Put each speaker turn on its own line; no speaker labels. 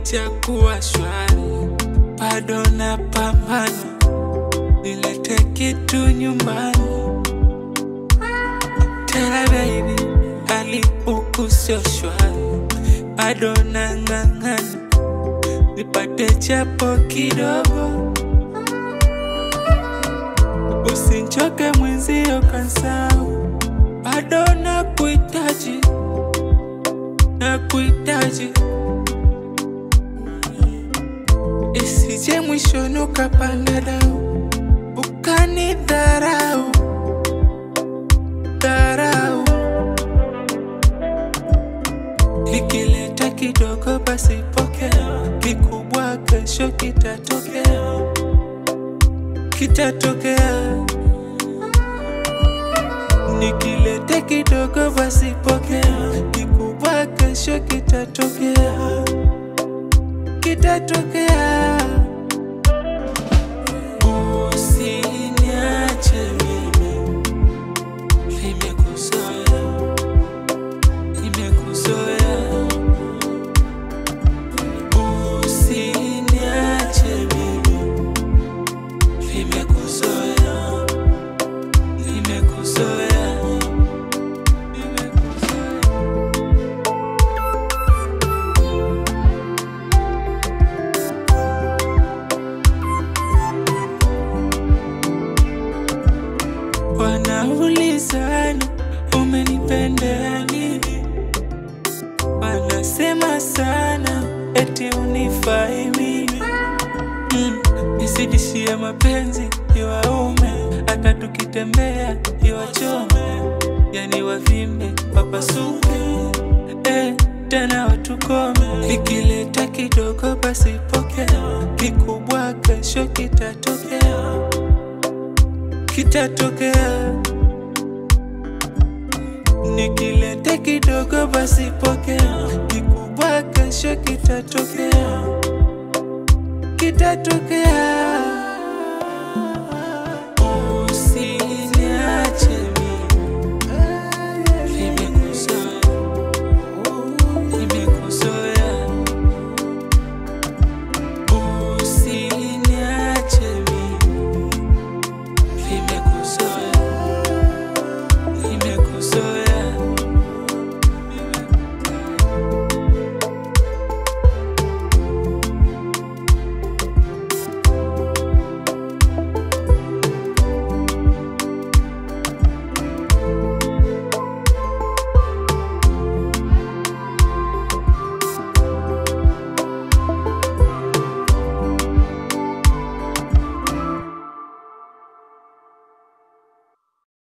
haijakuwa shwari, bado na pambana, nilete kitu nyumbani. Tena baby, hali huku sio shwari, bado nang'ang'ana, nipate japo kidogo. Usinchoke mwenzio kansau, bado nakuhitaji, nakuhitaji. Isije mwishoni ukapanda dau, ukanidharau, dharau. Nikileta kidogo basi pokea, kikubwa kesho kitatokea, kitatokea. Nikileta kidogo basi pokea, kikubwa kesho kitatokea, kitatokea. Usiniache mimi, nimekuzoea, nimekuzoea. Usiniache mimi, nimekuzoea, nimekuzoea, nimekuzoea. Wanaulizana umenipendea nini, wanasema sana eti unifai mimi mm, nisidishie mapenzi iwaume, hata tukitembea iwachome, yani wavimbe wapasuke eh, tena watukome. Nikileta kidogo basi pokea, kikubwa kesho kitatokea kitatokea. Nikileta kidogo basi pokea, kikubwa kesho kitatokea, kitatokea.